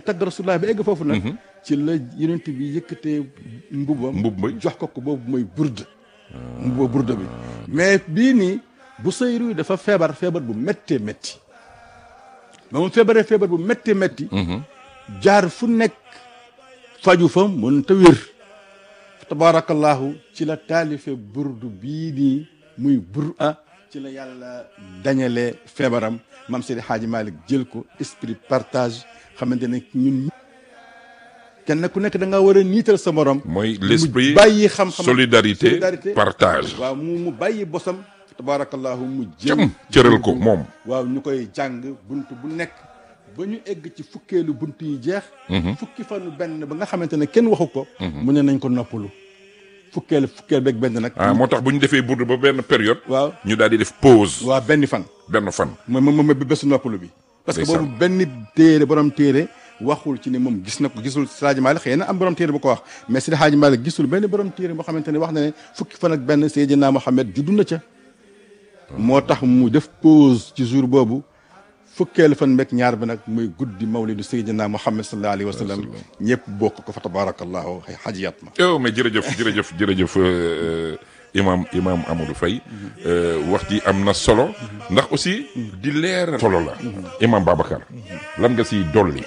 tagg rasulullah ba egg foofu nag ci la yonent bi yëkkatee mbubam Mbub may. jox ko ko boobu mooy burda mbuba burda bi mais bii nii bu sayru dafa feebar feebar bu méttee métti ba mu feebaree feebar bu méttee métti jaar fu nekk faju fa mën ta wér tabarakallahu ci la taalife burdu bii nii muy bur a ci la yàlla dañale feebaram mam Seydi Hadji Malick jël ko esprit partage xamante ne ñun kenn ku nekk da nga war a niital sa morom mooy mu l'esprit bàyyi xam-xam solidarité partage waaw mu mu bàyyi bosam tabarakallahu mu cam jël cëral ko moom waaw ñu koy jàng bunt bu nekk ba ñu egg ci fukkeelu bunt yi jeex fukki fanu benn ba nga xamante ne kenn waxu ko mu ne nañ ko noppalu fukkeel fukkeel beeg benn nag ah moo tax bu ñu defee burdu ba benn période waaw ñu daal di def pause waaw benn fan benn fan mooy moom mooy bésu noppalu bi parce que Ndeysaan. boobu benn téere borom téere waxul ci ne moom gis na ko gisul Seydi Hadji Malick xëy na am borom téere bu ko wax mais Seydi Hadji Malick gisul benn borom téere boo xamante ne wax na ne fukki fan ak benn Seydina Mohamed juddu na ca moo tax mu def pause ci jour boobu fukkeelu fan meeg ñaar bi nag muy guddi mawlidu Seydina Mohamed sallallahu alayhi wa sallam ñëpp bokk ko fa tabarakallahu xay xajiyat ma yow mais jërëjëf jërëjëf jërëjëf euh, imam imam Amadou Faye euh, wax ji am na solo ndax aussi di leer solo la imam Babacar lan nga siy dolli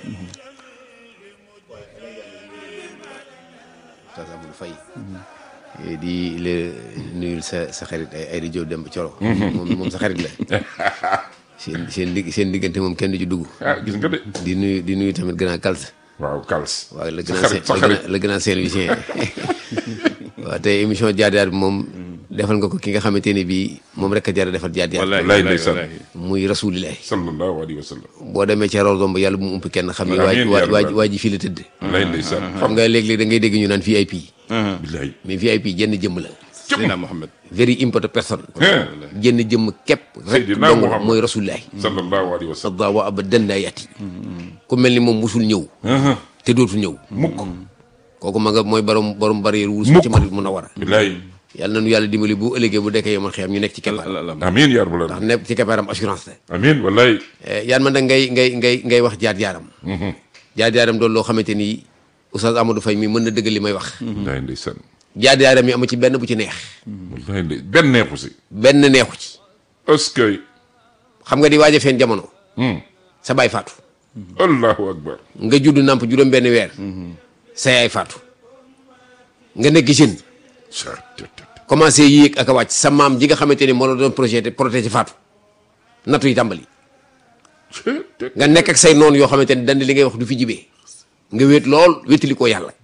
Oustaz Amadou Faye di la nuyul sa sa xarit ay ay di Jóob dem ba Coro moom moom sa xarit la seen seen dig seen diggante moom kenn du ci dugg ah gis nga de di nuyu di nuyu tamit grand Kalsa waaw Kals waaw le sa grand xarit sa le xarit grand le grand Saint-Louisien waaw tey émission jaar jaar bi moom defal nga ko ki nga xamante ne bii moom rek a jar a defal jaar jaar Wallaay ndeysaan muy rasulilah sallallahu alayhi wa sallam boo demee ca Rawdom ba yàlla bu mu ump kenn xam ni Amiin waa yaa waa rabbal. waa ji fii la tëdd wallaay ndeysaan xam nga léeg-léeg da ngay dégg ñu naan VIP billaay mais VIP jenn jëmm la Seydina Mohamed very important person jenn jëmm képp rek Seydina dong Muhammad. mooy rasulilah sallallahu alayhi wa sallam sadda wa abadan laa yati ku mel ni moom musul ñëw te dootul ñëw mukk kooku ma nga mooy borom borom barrière wurus Mukk. ci Madina Munawara billaay yàlla nañu yàlla dimbali bu ëllëgee bu dekkee yomal xiyam ñu nekk ci keppaar amiin yaa rabbal ndax aalamiin nekk ci keppaaram assurance la amiin wallaay Eh, yaan man nag ngay ngay ngay ngay wax jaar jaaram jaar jaaram doon loo xamante ni Oustaz Amadou Faye mi mën na dëgg li may wax wallaay ndeysaan jaar jaaram yi amu ci benn bu ci neex wallaay ndey benn neexu si benn neexu ci est-ce que xam nga di waaj a feen jamono sa baay faatu allahu akbar nga judd namp juróom benn weer sa yaay faatu nga nekk jeune commencé yéeg ak a wàcc sa maam ji nga xamante ni moo la doon projet protéger faatu nattu yi tàmbali nga nekk ak say noonu yoo xamante ni dand li ngay wax du fi jibee nga wéet lool wéetali koo yàlla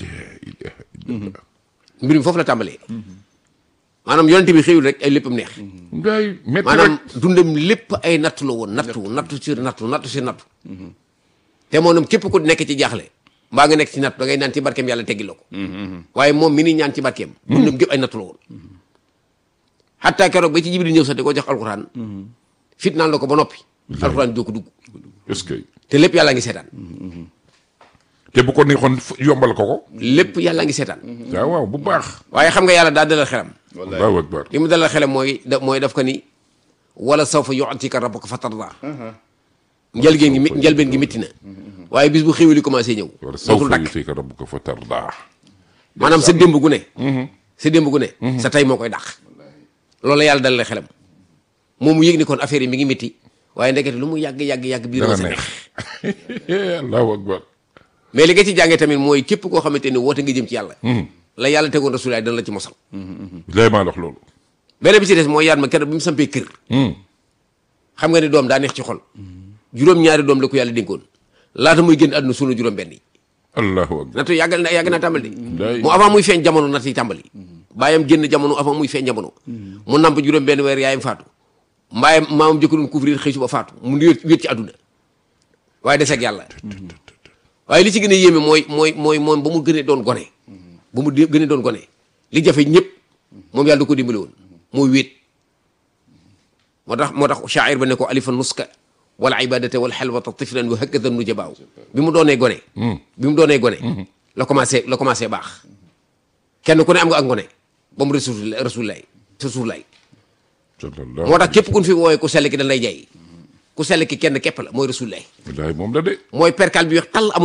mbir mi foofu la tàmbalee maanaam yonente bi xëyul rek ay léppam neex ngay métti maanaam rek dundam lépp ay nattu la woon nattu nattu si nattu nattu si nattu te moom képp ku nekk ci jaaxle mbaa nga nekk ci nattu da ngay naan ci barkeem yàlla teggi la ko waaye moom mi ni ñaan ci barkeem dundam gépp ay nattu la woon xatta keroog ba ci jibril ñëw sax di ko jox alxuraan fit naan la ko ba noppi alxuraan doo ko dugg est-ce que te lépp yàlla ngi seetaan te bu ko neexoon f- yombal ko ko lépp yàlla ngi seetaan waaw waaw bu baax waaye xam nga yàlla daa dalal xelam allahu akbar li mu dalal xelam mooy da mooy daf ko ni wala sawfa yu'tika rabbuka fatarda njëlbeen gi mi njëlbeen gi métti na waaye bis bu xéwali commencé ñëw wala dootul sawfa dakk yutika rabbuka fa tardaa maanaam sa démb gu ne sa démb gu ne sa tey moo koy dàq loolu la yàlla dalal xelam moom mu yëg ni kon affaire yi mi ngi métti waaye ndekete lu mu yàgg yàgg yàgg biir dana ma sa neex neex allahu akbar mais li nga ci jàngee tamit mooy képp koo xamante ni woote nga jëm ci yàlla la yàlla tegoon rasulaay dana la ci mosal lay maa wax loolu beneen bi ci des mooy yaat ma keroog bi mu sampee kër xam nga ni doom daa neex ci xol juróom-ñaari doom la ko yàlla dénkoon laata muy génn àdduna sunu juróom benn yi allahu akbar nattu yàgg na yàgg naa tàmbali Day- mu avant muy feeñ jamono natt yi tàmbali bàyyam génn jamono avant muy feeñ jamono mu namp juróom benn weer yaayam faatu mbaayam maamam jëkk doon couvrir xëy suba faatu mu wéet wéet ci àdduna waaye des ak yàlla waaye li ci gën a yéeme mooy mooy mooy moom ba mu gënee doon gone ba mu dé- gënee doon gone li jafe ñëpp moom yàlla da ko dimbali woon mooy wéet moo tax moo tax shaa'ir ba ne ko alifa nuska wal ibadata wal xelwata tiflan wa hakada nujabaaw bi mu doonee gone bi mu doonee gone la commencé la commencé baax kenn ku ne am nga ak ngone ba mu rasul rasulullah rasulullah sallallahu moo tax képp ku ñu fi woowee ku sell ki dañ lay jaay ku sell ki kenn képp la mooy rasulullah wallahi moom la de mooy perkal bi wax tal amul